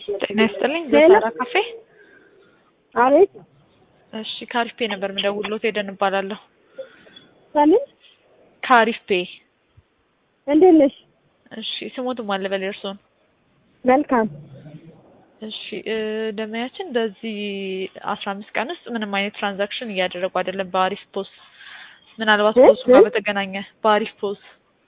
ጤና ይስጥልኝ ዘሳራ ካፌ። አቤት እሺ ካሪፍ ፔ ነበር የምደውልሎት ሄደን እባላለሁ። ከምን ካሪፍ ፔ። እንዴት ነሽ? እሺ ስሞትም አለ በል እርስዎን። መልካም እሺ እ ደንበኛችን በዚህ አስራ አምስት ቀን ውስጥ ምንም አይነት ትራንዛክሽን እያደረጉ አይደለም በአሪፍ ፖስ ምናልባት እ? ፖሱ ጋር እ? በተገናኘ በአሪፍ ፖስ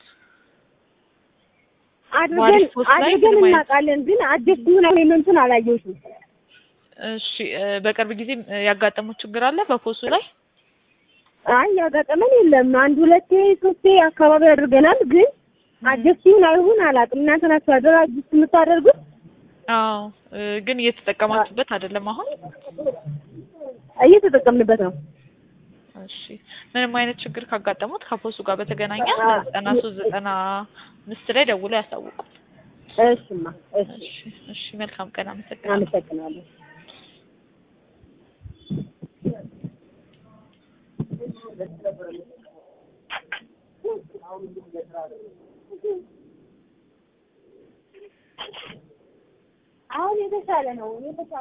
አድርገን ዋሪስ ፖስት ላይ አድርገን ምንም አይነት- እናውቃለን፣ ግን አዲስ ምን አይነቱን አላየሁትም። እሺ እ በቅርብ ጊዜ እ ያጋጠሙት ችግር አለ በፖሱ ላይ አይ ያጋጠመን የለም። አንድ ሁለቴ ሶስቴ አካባቢ አድርገናል፣ ግን አዲስ ይሁን አይሁን አላውቅም። እናንተ ናችሁ አይደል አዲስ የምታደርጉት? አዎ እ ግን እየተጠቀማችሁበት አይደለም አሁን እየተጠቀምንበት ነው። እሺ ምንም አይነት ችግር ካጋጠሙት ከፖሱ ጋር በተገናኘ አ- ዘጠና ሶስት ዘጠና አምስት ላይ ደውለው ያሳውቁ። እሽማ እሺ፣ እሺ እሺ መልካም ቀን አመሰግናለሁ። አመሰግናለሁ። አሁን የተሻለ ነው የተሻለ